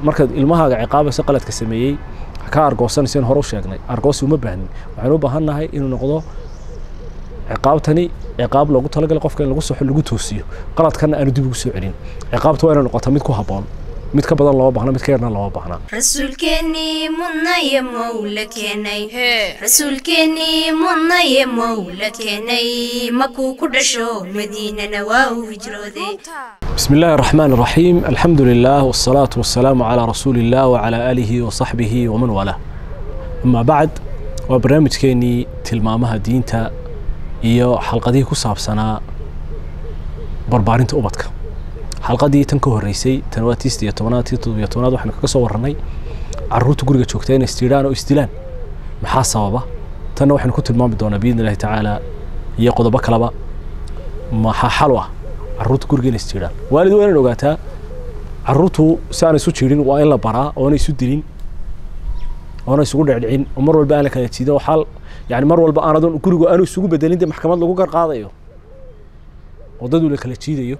markaad ilmahaaga ciqaabaysa qaladka sameeyey ka argoosanaysa in hore u sheegnay argoosi uma baahnin waxaynu u baahan nahay inuu noqdo ciqaabtani ciqaab loogu talagalay qofka in lagu soxo lagu toosiyo qaladkana aanu dib ugu soo celin ciqaabta waa inay noqota mid ku habboon mid ka badan looma baahna mid ka yarna looma baahna rasuulkeennii mudnaye mowla keenay rasuulkeennii mudnaye mowla keenay makuu ku dhasho madiinana waa uu hijrooday بسم الله الرحمن الرحيم الحمد لله والصلاة والسلام على رسول الله وعلى آله وصحبه ومن والاه أما بعد وبرنامج كيني تلمامها دينتا iyo xalqadihii ku saabsanaa barbaarinta ubadka xalqadii tan ka horreysay tan waa tiista iyo tobanaad tii toddobiyo tobanaad waxaanu kaga soo warranay carruurta guriga joogta inay isjiidhaan oo isdilaan maxaa sababa tanna waxaynu ku tilmaami doonaa biidni illahi tacaala iyo qodobo kaleba maxaa xal u ah carruurta guriga inay isjiidhaan waalid waa inaad ogaataa carruurtu si aan isu jiidhin waa in la baraa oona isu dilin oona isugu dhecdhicin oo mar walba aan la kala jiidin oo xal yani mar walba aanadon gurigu aanu isugu bedelin dee maxkamad lagu gar qaadayo oo dadu la kala jiidayo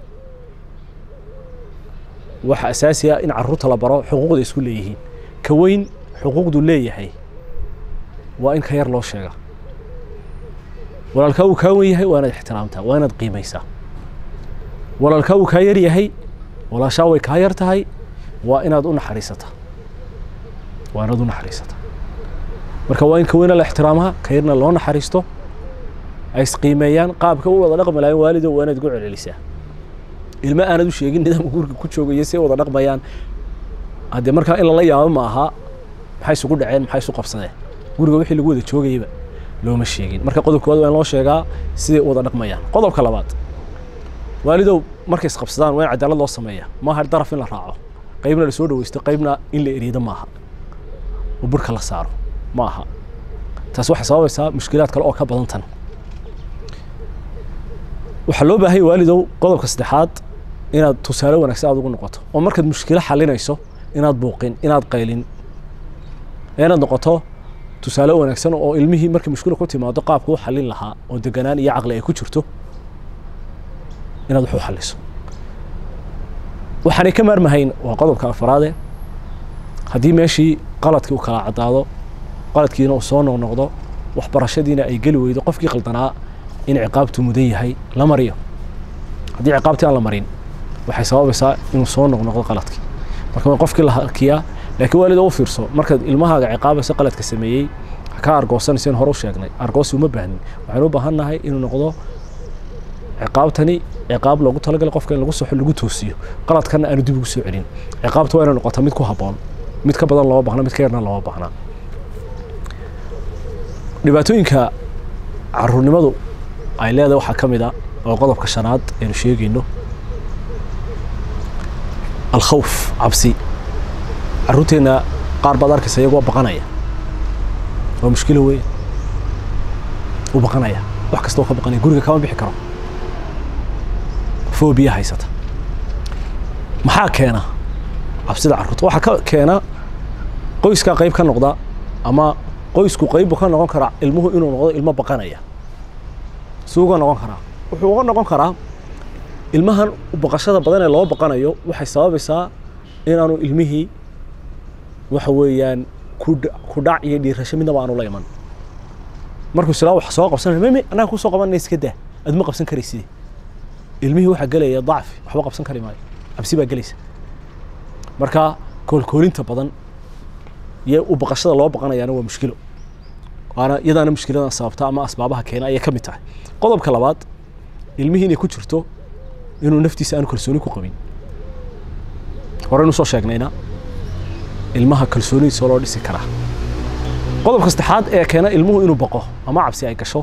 waxa asaasi ah in carruurta la baro xuquuqda isku leeyihiin ka weyn xuquuqdu leeyahay waa in ka yar loo sheega walaalkaa uu kaa wen yahay waa inaad ixtiraamtaa waa inaad qiimaysaa walaalkaa uu kaa yar yahay walaashaa way kaa yar tahay waa inaad u naxariisataa waa inaad u naxariisataa marka waa in ka weyna la ixtiraamaa ka yarna loo naxariisto ay isqiimeeyaan qaabka u wada dhaqmi lahayn waalido waa inaad ugu celcelisaa ilmo aanad u sheegin nidaamka guriga ku joogaya si wada dhaqmayaan haddee markaa in lala yaabo ma aha maxay isugu dhaceen maxay isu qabsadeen guriga wixii lagu wada joogayaba looma sheegin marka qodobka koowaad waa in loo sheegaa siday u wada dhaqmayaan qodobka labaad waalidow markay isqabsadaan waa in cadaalad loo sameeyaa maaha daraf in la raaco qaybna la soo dhawaysto qaybna in la eriido maaha oo burka la saaro ma aha taas waxay sababaysaa mushkilaad kale oo ka badan tan waxaa loo baahanya waalidow qodobka saddexaad inaad tusaale wanaagsan aad ugu noqoto oo markaad mushkilo xalinayso inaad buuqin inaad qaylin inaad noqoto tusaale wanaagsan oo ilmihii markay mushkilo ku timaado qaabka u xalin lahaa oo deganaan iyo caqli ay ku jirto inaad wax u xaliso waxaanay ka maarmahayn waa qodobka afaraade haddii meeshii qaladkii uu kala caddaado qaladkiina uu soo noqnoqdo waxbarashadiina ay geli weydo qofkii qaldanaa in ciqaabtu mudan yahay la mariyo haddii ciqaabtii aan la marin waxay sababaysaa inuu soo noqnoqdo qaladkii marka waa qofkii la harkiyaa laakiin waalida u fiirso markaad ilmahaaga ciqaabaysa qaladka sameeyey ka argoosanaysa in hore u sheegnay argoosi uma baahnin waxaynu u baahan nahay inuu noqdo ciqaabtani ciqaab loogu talagalay qofka in lagu soxo lagu toosiyo qaladkana aanu dib ugu soo celin ciqaabta waa inay noqota mid ku habboon mid ka badan looma baahna mid ka yarna looma baahnaa dhibaatooyinka caruurnimadu ay leedahay waxaa ka mid a oo qodobka shanaad aynu sheegayno alkhawf cabsi carruurteenna qaar baad arkaysa iyagoo baqanaya waa mushkilo weyn u baqanaya wax kasta oo ka baqanaya guriga kama bixi karo foobiya haysata maxaa keena cabsida carruurta waxaa ka keena qoyskaa qayb ka noqda ama qoysku qayb buu ka noqon karaa ilmuhu inuu noqdo ilmo baqanaya suu uga noqon karaa wuxuu uga noqon karaa ilmahan baqashada badan ee loo baqanayo waxay sababaysaa inaanu ilmihii waxa weeyaan ku dhac iyo dhiirasho midnaba aanu la iman markuu silaa wax soo qabsanaya mimi annaga kusoo qabanaya iska daa adma qabsan karayside ilmihii waxaa gelaya dacfi waxba qabsan kari maayo cabsi baa gelaysa marka koolkoolinta badan iyo u baqashada loo baqanayaana waa mushkilo waana iyadaana mushkiladan sababta ama asbaabaha keena ayay ka mid tahay qodobka labaad ilmihii inay ku jirto inuu naftiisa aanu kalsooni ku qabin horeynu soo sheegnayna ilmaha kalsoonidiisa loo dhisi karaa qodobka saddexaad ee keena ilmuhu inuu baqo ama cabsi ay gasho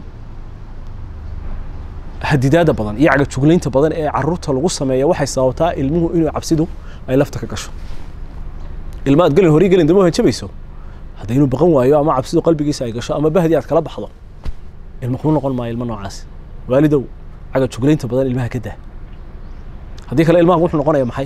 hadidaada badan iyo cagajuglaynta badan ee caruurta lagu sameeya waxay sababtaa ilmuhu inuu cabsidu ay lafta ka gasho ilma aad gelin horay gelin dama hanjabayso hadda inuu baqan waayo ama cabsidu qalbigiisa ay gasho ama bahdi aad kala baxdo ilma kuu noqon maayo ilmo noocaas waalidow cagajuglaynta badan ilmaha ka daa haddii kale ilmaha wuxuu noqonaya maxay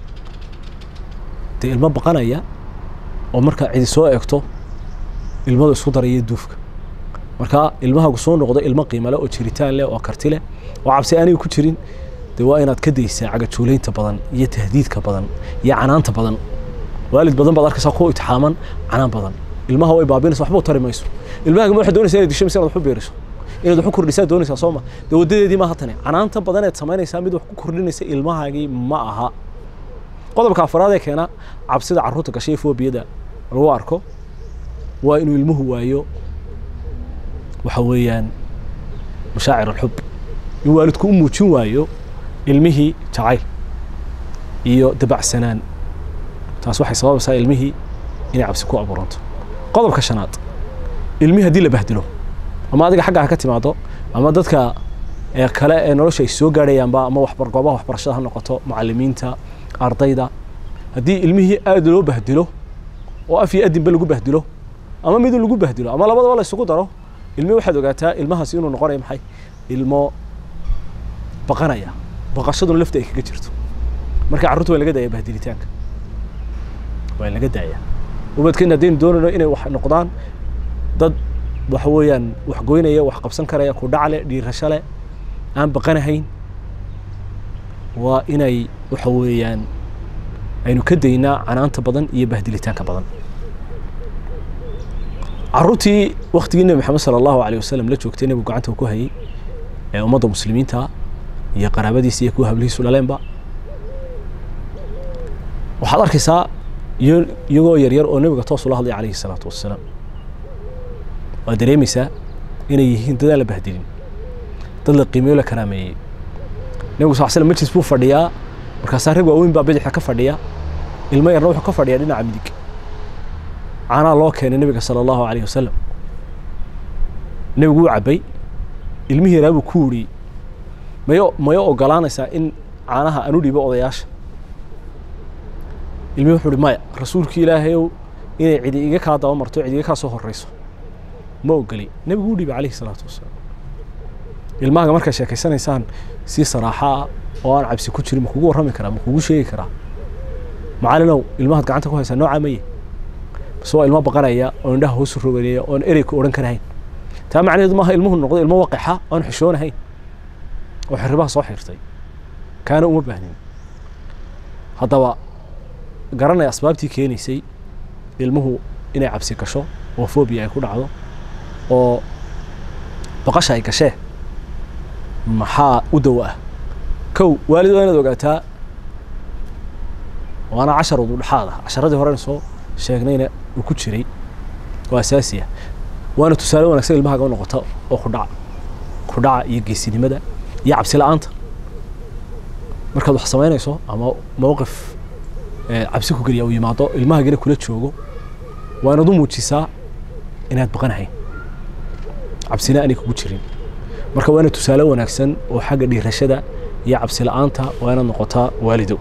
dee ilmo baqanaya oo markaa cidi soo eegto ilmadu isku daraya duufka marka ilmahagu soo noqdo ilmo qiimo leh oo jiritaan leh oo karti leh oo cabsi aniga ku jirin dee waa inaad ka daysaa cagajuulaynta badan iyo tahdiidka badan iyo canaanta badan waalid badan baad arkaysaa ku itixaaman canaan badan ilmaha way baabinaysa waxba u tari mayso ilmahaaga ma waxaad doonaysaa inaad disho mise inaad wax u beeriso inaad wax u kordhisaa doonaysaa soo ma dee waddadeedii maaha tani canaanta badan eed samaynaysaa mid wax ku kordhinaysa ilmahaagii ma aha qodobka afraad ee keena cabsida carruurta gashay foobiyada lagu arko waa inuu ilmuhu waayo waxa weeyaan mashaacir alxub in waalidku u muujin waayo ilmihii jacayl iyo dabacsanaan taas waxay sababaysaa ilmihii inay cabsi ku abuuranto qodobka shanaad ilmihii haddii la bahdilo ama adiga xaggaa ha ka timaado ama dadka ee kale ee nolosha ay soo gaadhayaanba ama waxbar goobaha waxbarashada ha noqoto macallimiinta ardayda haddii ilmihii aad loo bahdilo oo af iyo adinba lagu bahdilo ama mid lagu bahdilo ama labadaba la isugu daro ilmihii waxaad ogaataa ilmahaasi inuu noqonayo maxay ilmo baqanaya baqashaduna lafta ay kaga jirto marka carruurta waa laga daaya bahdilitaanka waa laga daaya ubadkeena haddaynu doonayno inay wax noqdaan dad waxa weeyaan wax goynaya wax qabsan karaya ku dhacle dhiirasho leh aan baqanahayn waa inay waxa weeyaan aynu ka daynaa canaanta badan iyo bahdilitaanka badan carruurtii waktigii nebi maxamed sala allahu alayh wasalam la joogtay nebigu gacanta ku hayay ee ummadda muslimiinta iyo qaraabadiisa iyo kuwa hablihiisu dhaleenba waxaad arkaysaa iyagoo yaryar oo nebiga toos ula hadlaya calayhi salaatu wassalaam waad dareemaysaa inay yihiin dad aan la bahdilin dad la qiimeeyo la karaameeyey nebigu sal slam majlis buu fadhiyaa markaasaa rag waaweyn baa bidixda ka fadhiya ilmo yarna wuxuu ka fadhiyaa dhinaca midig caanaa loo keenay nebiga sala allahu alayh wasalam nebigu wuu cabbay ilmihii yaraa buu ku wuriyey mayo mayo ogolaanaysaa in caanaha aan u dhiibo odayaasha ilmihi wuxuu uhi maya rasuulkii ilaahayow inay cidi iga kaa daba marto cidi iga kaa soo horrayso ma ogoli nebigu u dhiibay calayhi salaatu wasalaam ilmahaga markaad sheekaysanaysaan si saraaxaa oo aan cabsi ku jirin ma kugu warrami karaa ma kugu sheegi karaa macallinow ilmahaad gacanta ku haysaa noocaa maye base waa ilmo baqanaya oo indhaha hoosu roganaya oon erey ku odhan karahayn taa macnaheedu maaha ilmuhu noqdo ilmo waqixa oon xishoonahayn oo xirribaha soo xirtay kaana uma baahnin haddaba garanaya asbaabtii keenaysay ilmuhu inay cabsi gasho oo fobia ay ku dhacdo oo baqasha ay gashee maxaa u dawo ah kow waalid waa inaad ogaataa waana cashar ududhexaad ah casharadii horena soo sheegnayna uu ku jiray oo asaasi ah waana tusaale wanagsan ilmahaaga u noqota oo kudhaca kudhaca iyo geesinimada iyo cabsi la-aanta markaad wax samaynayso ama mowqif cabsi ku geliya uu yimaado ilmahaagina kula joogo waa inaad u muujisaa inaad baqanahayn cabsina aanay kugu jirin marka waa inaad tusaale wanaagsan oo xagga dhiirashada iyo cabsi la-aanta waa inaad noqotaa waalido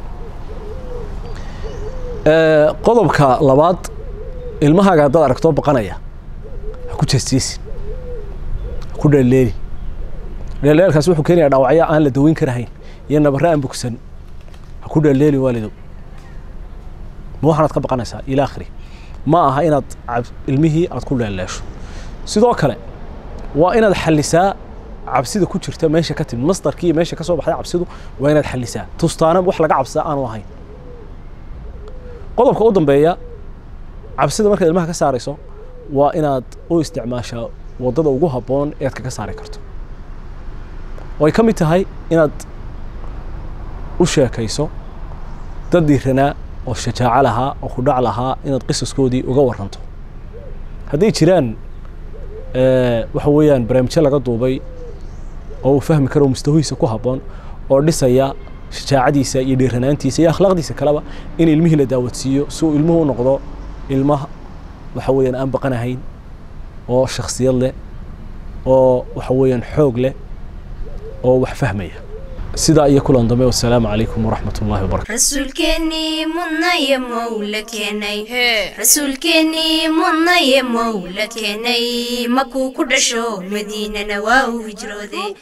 qodobka labaad ilmahaaga haddaad aragtoo baqanaya ha ku jeesjeesin ha ku dheelleeli dheelleelkaas wuxuu keenayaa dhaawacyo aan la daweyn karahayn iyo nabarre aan bogsan ha ku dheelleeli waalido ma waxaanaad ka baqanaysaa ila akhiri ma aha inaad ilmihii aad ku dheelleesho sidoo kale waa inaad xallisaa cabsida ku jirta meesha ka timid masdarkii iyo meesha ka soo baxday cabsidu waa inaad xallisaa tustaana wax laga cabsaa aanu ahayn qodobka u dambeeya cabsida markaad ilmaha ka saarayso waa inaad u isticmaashaa waddada ugu habboon ead kaga saari karto oo ay ka mid tahay inaad u sheekayso dad dhiiranaa oo shajaaco lahaa oo kudhac lahaa inaad qisaskoodii uga waranto hadday jiraan waxa weeyaan barnaamijyo laga duubay oo uu fahmi karo mustawihiisa ku habboon oo dhisaya shajaacadiisa iyo dhiiranaantiisa iyo akhlaaqdiisa kaleba in ilmihii la daawadsiiyo si uu ilmuhu u noqdo ilma waxa weeyaan aan baqanahayn oo shaksiyad leh oo waxa weeyaan xoog leh oo wax fahmaya sidaa iyo kulan dambe wasalaamu calaykum waraxmat ullahi wabarakatu rasuulkeennii mudnaye mowla keenay rasuulkeennii mudnaye mowla keenay makuu ku dhasho madiinana waa uu hijrooday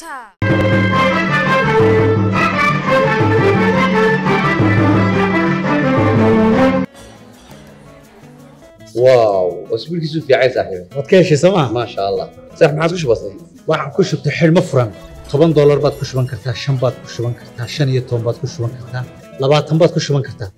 واو اسبوع كيسو في عايز صاحبي waad ka heshay sooma ما شاء الله صح ما عادش بسيط waxaan ku shubtay xidhmo furan toban doolar baad ku shuban kartaa shan baad ku shuban kartaa shan iyo toban baad ku shuban kartaa labaatan baad ku shuban kartaa